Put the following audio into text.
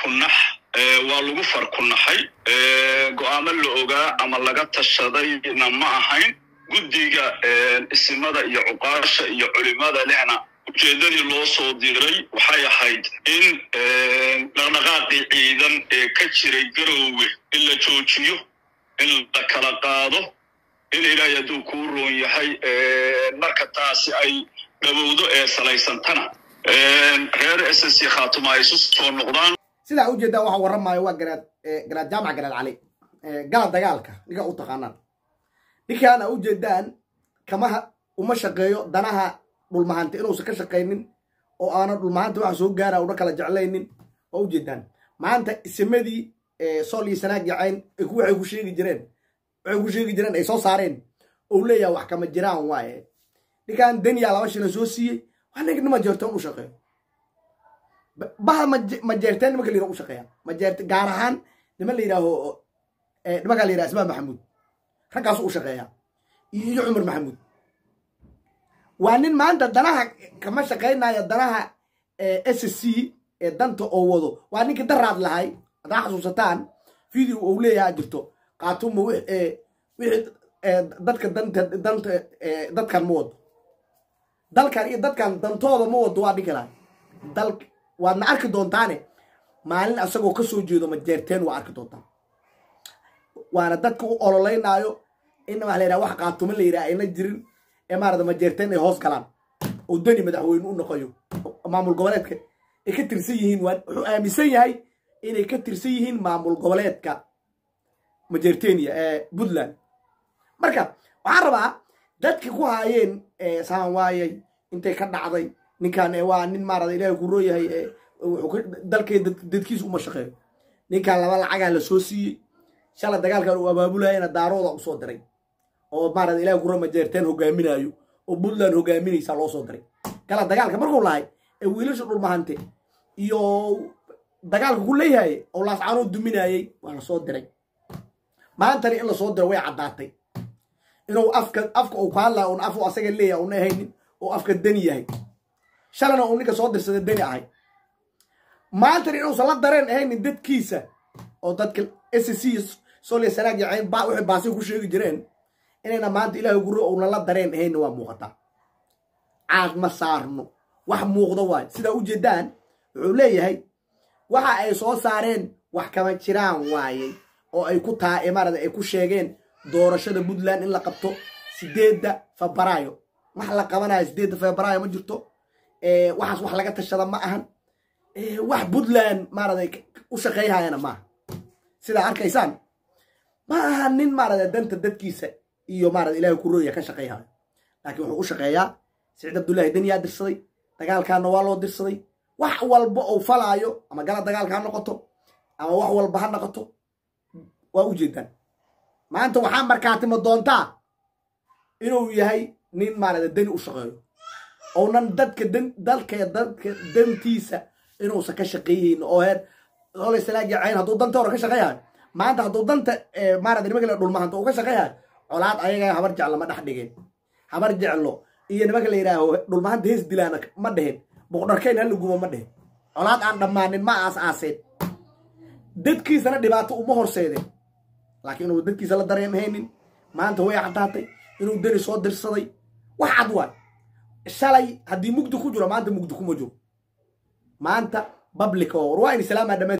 farkunax waa lagu farkunaxay go'aamo la ogaa ama laga tashadayna ma ahayn guddiga isimada iyo cuqaasha iyo culimada lehna ujeeddadii loo soo diray waxay ahayd in dhaqdhaqaaqii ciidan ee ka jiray garoowe in la joojiyo in la kala qaado in ilaahay hadduu kuu roon yahay marka taasi ay dhowowdo ee salaysantana reer s c khaatuma ay isu soo noqdaan sidaa ujeedaa waxa warramaayo waa garaad garaad jaamac garaad cali gala dagaalka ninka u taqaanaan ninkaan a ujeedaan kamaha uma shaqeeyo danaha dhulmahanta inuusan ka shaqaynin oo aanan dhulmahanta waxa soo gaara una kala jeclaynin waa ujeedaan maanta isimadii sool iyo sanaag yacayn waxay ku sheegi jireen waxay ku sheegi jireen ay soo saareen ou leeyaha wax kama jiraan waaye ninkaan daniya laba shila soo siiyey wax nig nima jeerteen u shaqeeyo baha majeerteen nimanka la yiraha u shaqeeya majeerte gaar ahaan niman la yidhaaho nimankaa la yidhaha ismaan maxamuud raggaasu u shaqeeya iyo cumar maxamuud waa nin maanta danaha kama shaqaynaya danaha s c ee danta oo wado waa ninkii daraad lahay haddaa xasuusataan video ou leeyaha jirto qaatuma wixii dadka danta danta dadkan ma wado dalkan iyo dadkan dantooda ma wado waa dhigi lahay dal waadna arki doontaane maalin asagoo ka soo jeedo majeerteen waa arki doontaan waana dadka u ololeynaayo in waa la yidhaha wax qaatumo la yidhaha ayna jirin ee maarata majeerteen ay hoos galaan oo dani madaxweyne u noqoyo maamul goboleedka ay ka tirsan yihiin waa wuxuu aaminsan yahay inay ka tirsan yihiin maamul goboleedka majeertenia ee puntland marka waxaan rabaa dadki ku haayeen saan waayay intay ka dhacday ninkan waa nin maarata ilahay ku rooyahay dalkay dadkiisa uma shaqeeyo ninkan laba lacagaa la soo siiyey shalay dagaalkan uu abaabulayana daarooda u soo diray oo maarata ilahay kuro majeerteen hogaaminaayo oo puntland hogaaminaysa loo soo diray gala dagaalka markuu lahay ee wiilasha dhulmahante iyo dagaalka ku leeyahay oo laascaanoo duminayey waa la soo diray maantani in lasoo diro way caddaatay inuu afka afka uu ku hadlaya un afu asaga leeyahay una ahaynin oo afka dani yahay shalana uu ninka soo dirsada dani ahay maantani inuusan la dareen ahaynin dadkiisa oo dadka s c solia sanaag yacayn ba waxay baasi ku sheegi jireen inayna maanta ilaahay guro uuna la dareen ahayna waa muuqataa caad ma saarno wax muuqdo waay sidaa ujeedaan wuxuu leeyahay waxa ay soo saareen wax kama jiraan waayey oo ay ku taa maarata ay ku sheegeen doorashada puntland in la qabto sideedda febraayo wax la qabanayo sideedda febraayo ma jirto waxaas wax laga tashada ma ahan wax puntland maarata u shaqeeyhayana maaha sidaa arkaysaan ma aha nin maarata danta dadkiisa iyo maarata ilahay ku rooya ka shaqeyhayo laakiin wuxuu u shaqeeyaa siciid abdullaahi daniyaa dirsaday dagaalkaana waa loo dirsaday wax walba ou falaayo ama gala dagaalka ha noqoto ama wax walba ha noqoto waa u jeedaan maanta waxaa markaatima doontaa inuu yahay nin maarata dani u shaqeeyo ounan dadka dalka dadka dantiisa inuusan ka shaqeeyeynin oo heer olay salaag yacayn hadduu danta hore ka shaqeeyahay maanta hadduu danta maarata nimanka la dhulmahanta uu ka shaqeeyahay colaad ayaga habar jeclo ma dhex dhigeen habar jeclo iyo nimanka la yidhaaho dhulmahanta hees dilaana ma dhehen boqdharkeyn hala gumo ma dhehen colaad aan dhammaanin ma aas aaseen dadkiisana dhibaato uma horseedeen laakiin inuu dadkiisa la dareemhaynin maanta way caddaatay inuu dani soo dirsaday wax cad waay shalay haddii mugdi ku jiro maanta mugdi kuma jiro maanta bablica war waa in islaamaa dhammaan